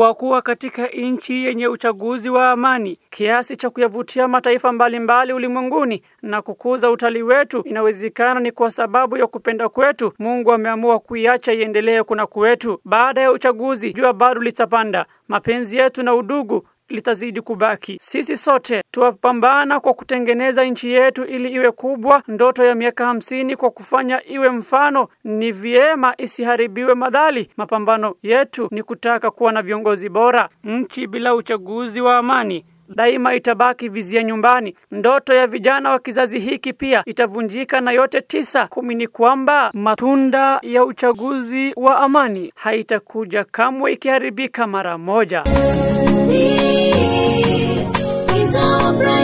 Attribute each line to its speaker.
Speaker 1: kwa kuwa katika nchi yenye uchaguzi wa amani kiasi cha kuyavutia mataifa mbalimbali ulimwenguni na kukuza utalii wetu inawezekana ni kwa sababu ya kupenda kwetu Mungu ameamua kuiacha iendelee kuna kwetu baada ya uchaguzi jua bado litapanda mapenzi yetu na udugu litazidi kubaki. Sisi sote tuwapambana kwa kutengeneza nchi yetu ili iwe kubwa, ndoto ya miaka hamsini kwa kufanya iwe mfano. Ni vyema isiharibiwe madhali. Mapambano yetu ni kutaka kuwa na viongozi bora. Nchi bila uchaguzi wa amani daima itabaki vizia nyumbani. Ndoto ya vijana wa kizazi hiki pia itavunjika, na yote tisa kumi ni kwamba matunda ya uchaguzi wa amani haitakuja kamwe ikiharibika mara moja.
Speaker 2: This is our